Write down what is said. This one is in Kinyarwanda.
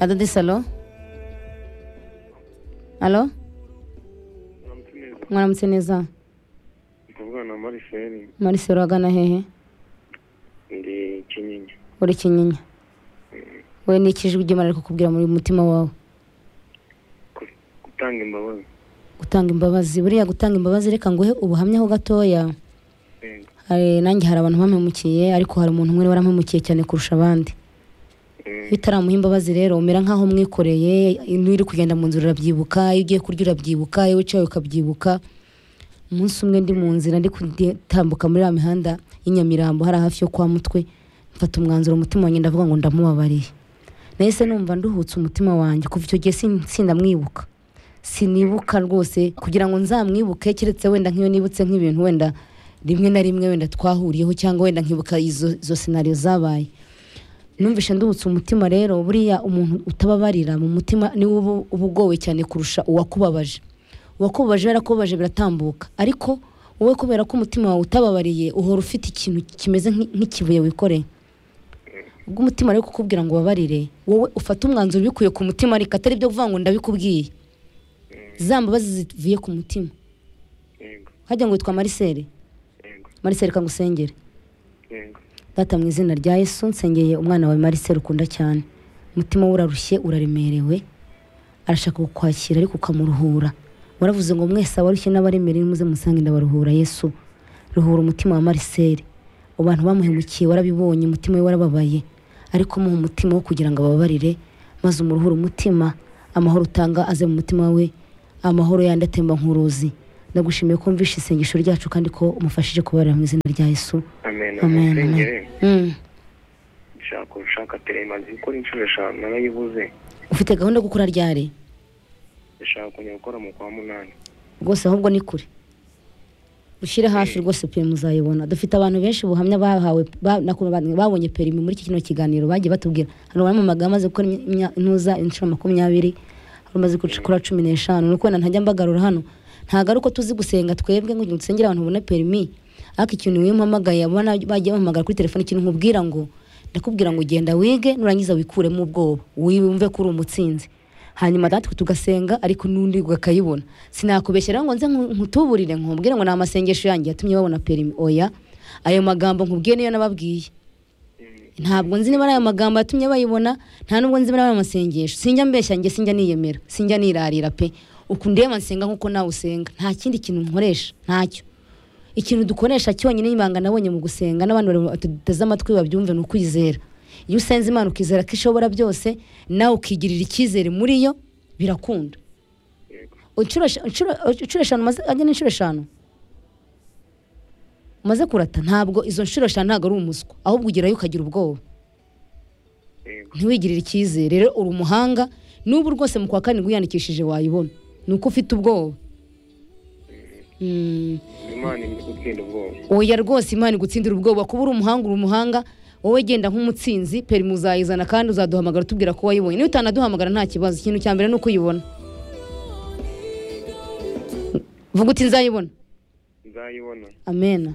¿A dónde aló? Aló? Muramutse neza Mwaramutse neza mukuvugana na mariferi Marise uragana hehe ndi kinyinya uri kinyinya we ni ikijwi ry'Imana riri kukubwira muri mutima wawe Ku- gutanga imbabazi gutanga imbabazi buriya gutanga imbabazi reka nguhe ubuhamya ho gatoya Yego. hari nanjye hari abantu bampemukiye ariko hari umuntu umwe warampemukiye cyane kurusha abandi Mm, bitaramuha imbabazi rero umera nk'aho mwikoreye niba uri kugenda mu nzira urabyibuka iyo ugiye kurya urabyibuka iyo wicaye ukabyibuka umunsi umwe ndi mu nzira ndi gutambuka muri ya mihanda y'inyamirambo hari hafi yo kwa mutwe mfata umwanzuro umutima wanjye ndavuga ngo ndamubabariye nahise numva nduhutse umutima wanjye kuva icyo gihe sin- sindamwibuka sinibuka rwose kugira ngo nzamwibuke keretse wenda nk'iyo nibutse nk'ibintu wenda rimwe na rimwe wenda twahuriyeho cyangwa wenda nkibuka izo, izo senariyo zabaye numvishe ndubutse umutima rero buriya umuntu utababarira mu mutima niwe uba uba ugowe cyane kurusha uwakubabaje uwakubabaje yarakubabaje biratambuka ariko wowe kubera ko umutima wawe utababariye uhora ufite ikintu kimeze nk'i- nk'ikibuye wikoreye ubwo umutima rero kukubwira ngo ubabarire wowe ufate umwanzuro ubikuye ku mutima ariko atari byo kuvuga ngo ndabikubwiye za mbabazi zivuye ku mutima yego hajya ngo witwa marisere yego marisere kangusengere yego data mu izina rya yesu nsengeye umwana wawe marisere ukunda cyane umutima we urarushye uraremerewe arashaka kukwakira ariko ukamuruhura waravuze ngo mwese abarushye n'abaremerewe muze musange ndabaruhura yesu ruhura umutima wa marisere abantu bamuhemukiye warabibonye umutima we warababaye ariko muha umutima wo kugira ngo ababarire maze umuruhure umutima amahoro utanga aze mu mutima we amahoro yandi atemba nk'uruzi ndagushimiye ko wumvishe isengesho ryacu kandi ko umufashije kubarira mu izina rya yesu amen amen amusengere Mm. nshaka ushaka teremazi gukora inshuro eshanu narayibuze ufite gahunda yo gukora ryari ndashaka kongera gukora mu kwa munani rwose ahubwo ni kure ushyire hafi rwose pe muzayibona dufite abantu benshi ubuhamya bahawe ba- nakuntu ba- babonye perimi muri iki kino kiganiro bagiye batubwira hari abamamaga amaze gukora imya- imya- intuza inshuro makumyabiri hari umaze gukora cumi n'eshanu ni ukwenda ntajya mbagarura hano ntabwo ari uko tuzi gusenga twebwe ngo dusengere abantu babone perimi ariko ikintu iyo umpamagaye abo na- bagiye bampamagara kuri telefone ikintu nkubwira ngo ndakubwira ngo genda wige nurangiza wikuremo ubwoba wumve ko uri umutsinzi hanyuma natwe tugasenga ariko n'undi ukayibona sinakubeshyera ngo nze nku- nkutuburire nkubwire ngo ni amasengesho yanjye yatumye babona perimi oya ayo magambo nkubwiye niyo nababwiye ntabwo nzi niba ari ayo magambo yatumye bayibona nta nubwo nzi niba ari ayo masengesho sinjya mbeshya njye sinjya niyemera sinjya nirarira pe uku ndeba nsenga nk'uko nawe usenga nta kindi kintu nkoresha ntacyo ikintu dukoresha cyonyine ibanga nabonye mu gusenga n'abandi bari- bateze amatwi babyumve ni ukwizera iyo usenze imana ukizera ko ishobora byose nawe ukigirira icyizere muri yo birakunda yego inshuro esha- inshuro- inshuro eshanu umaze ajya n'inshuro eshanu umaze kurata ntabwo izo nshuro eshanu ntabwo ari umuswa ahubwo ugerayo ukagira ubwoba yego ntiwigirire icyizere rero uri umuhanga n'ubu rwose mu kwa karindwi wiyandikishije wayibona ni uko ufite ubwoba Mm. imana iri gutsinda ubwoba oya rwose imana igutsindira ubwoba kuba uri umuhanga uri umuhanga wowe genda nk'umutsinzi peri muzayizana kandi uzaduhamagara utubwira ko wayibonye niba utanaduhamagara nta kibazo ikintu cya mbere ni uko uyibona vuga uti nzayibona nzayibona amena